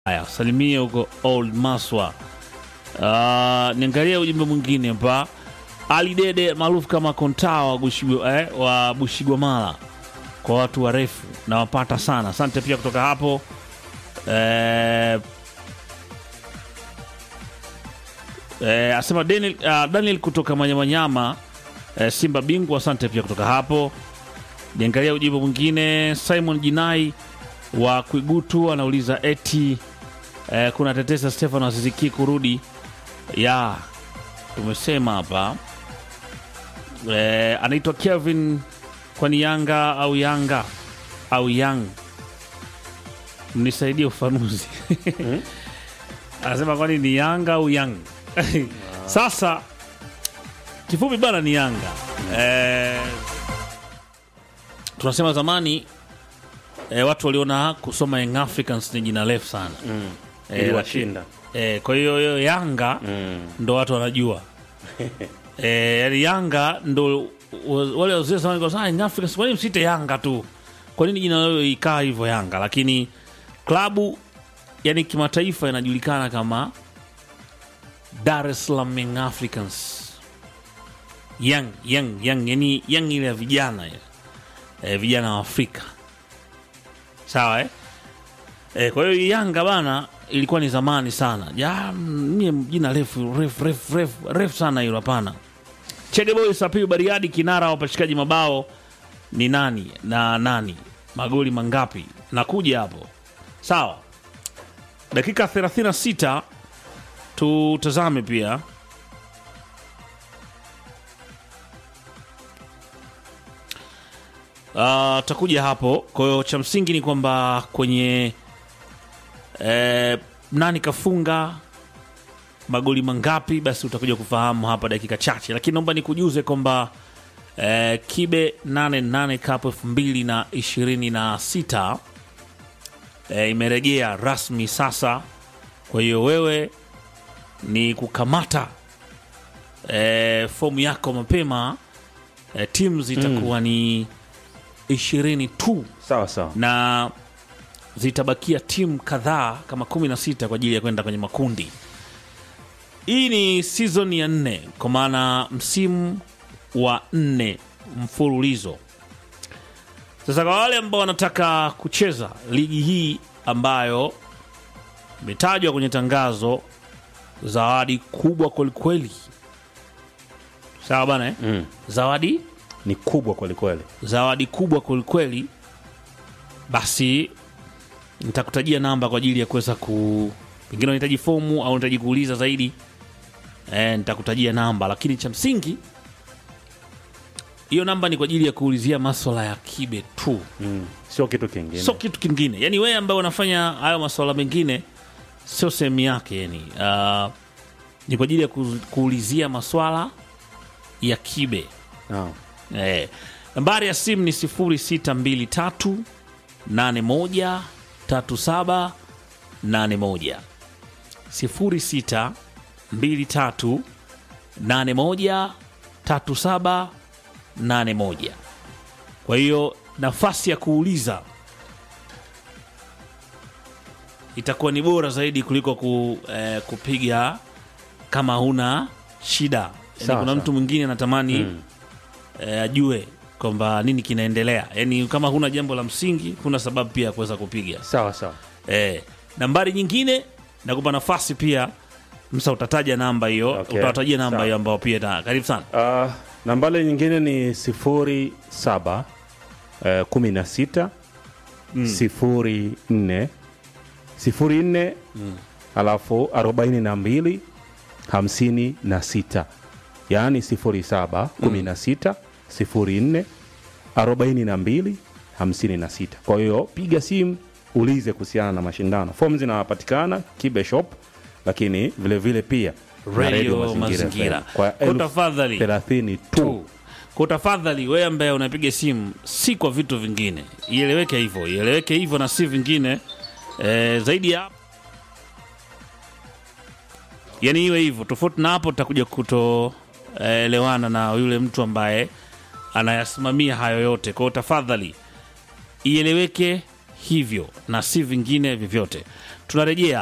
Haya, salimie huko Old Maswa. Uh, niangalia ujumbe mwingine hapa. Ali Dede maarufu kama Kontaa wa Bushigwa, eh, wa Bushigwamala kwa watu warefu nawapata sana. Asante pia kutoka hapo eh, eh, asema Daniel, uh, Daniel kutoka Manyamanyama eh, Simba bingwa. Asante pia kutoka hapo. Niangalia ujumbe mwingine. Simon Jinai wa Kwigutu anauliza eti eh, kuna tetesa Stefano Aziziki kurudi ya tumesema hapa eh, anaitwa Kevin kwani Yanga au Yanga au Yang, mnisaidie ufanuzi anasema kwani ni Yanga au Yang? Sasa kifupi bana ni Yanga eh, tunasema zamani eh, watu waliona kusoma Young Africans ni jina refu sana Eh, iliwashinda eh, kwa hiyo hiyo Yanga ndo watu wanajua eh, yani Yanga ndo wa- wale wazee zamani kwa sana Young Africans, kwa nini msite Yanga tu? Kwa nini jina lao ikaa hivyo Yanga? Lakini klabu yani kimataifa inajulikana kama Dar es Salaam Young Africans. Young, young, young, yani young ile ya vijana ile. Eh, vijana wa Afrika. Sawa eh? Eh, kwa hiyo Yanga bana ilikuwa ni zamani sana. Ya mie jina refu refu refu refu refu sana hilo hapana. Chege Boy Sapiu Bariadi kinara wa wapachikaji mabao ni nani na nani? Magoli mangapi? Nakuja hapo. Sawa. Dakika 36 tutazame pia Uh, takuja hapo. Kwa hiyo cha msingi ni kwamba kwenye eh, nani kafunga magoli mangapi, basi utakuja kufahamu hapa dakika chache, lakini naomba nikujuze kwamba eh, Kibe 88 Cup 2026 eh, imerejea rasmi sasa. Kwa hiyo wewe ni kukamata eh, fomu yako mapema eh, timu zitakuwa ni ishirini tu sawa sawa na zitabakia timu kadhaa kama 16 kwa ajili ya kwenda kwenye makundi. Hii ni season ya nne, kwa maana msimu wa nne mfululizo. Sasa kwa wale ambao wanataka kucheza ligi hii ambayo imetajwa kwenye tangazo, zawadi kubwa kwelikweli, sawa bana eh? mm. zawadi ni kubwa kwelikweli zawadi kubwa kwelikweli, basi nitakutajia namba kwa ajili ya kuweza ku pengine unahitaji fomu au unahitaji kuuliza zaidi e, nitakutajia namba, lakini cha msingi hiyo namba ni kwa ajili ya kuulizia maswala ya kibe tu, mm. sio kitu kingine sio kitu kingine. Yani wewe ambaye unafanya hayo maswala mengine sio sehemu yake, yani uh, ni kwa ajili ya ku, kuulizia maswala ya kibe. Ah. Eh, nambari ya simu ni 0623 81 37 81 0623 81 37 81. Kwa hiyo nafasi ya kuuliza itakuwa ni bora zaidi kuliko ku, eh, kupiga kama huna shida. Yani Sawa, kuna sawa. mtu mwingine anatamani Mm. eh, ajue kwamba nini kinaendelea. Yani kama huna jambo la msingi, huna sababu pia ya kuweza kupiga. sawa sawa Eh, nambari nyingine nakupa nafasi pia, Msa utataja namba hiyo, Okay. utawatajia namba Sawa. hiyo ambao pia ta, karibu sana. uh, nambale nyingine ni sifuri saba uh, kumi na sita sifuri nne sifuri nne alafu arobaini na mbili hamsini na sita yaani sifuri saba kumi na sita sifuri nne arobaini na mbili hamsini na sita kwa hiyo piga simu ulize kuhusiana na mashindano fomu zinapatikana kibe shop lakini vilevile vile pia na Radio Mazingira. FM. kwa Kwa elfu tafadhali thelathini tu tu. Kwa tafadhali wewe ambaye unapiga simu si kwa vitu vingine, ieleweke hivyo, ieleweke hivyo na si vingine eh, zaidi ya yani iwe hivyo. Tofauti na hapo, tutakuja kutoelewana na yule mtu ambaye anayasimamia hayo yote. Kwa hiyo tafadhali ieleweke hivyo na si vingine vyovyote tunarejea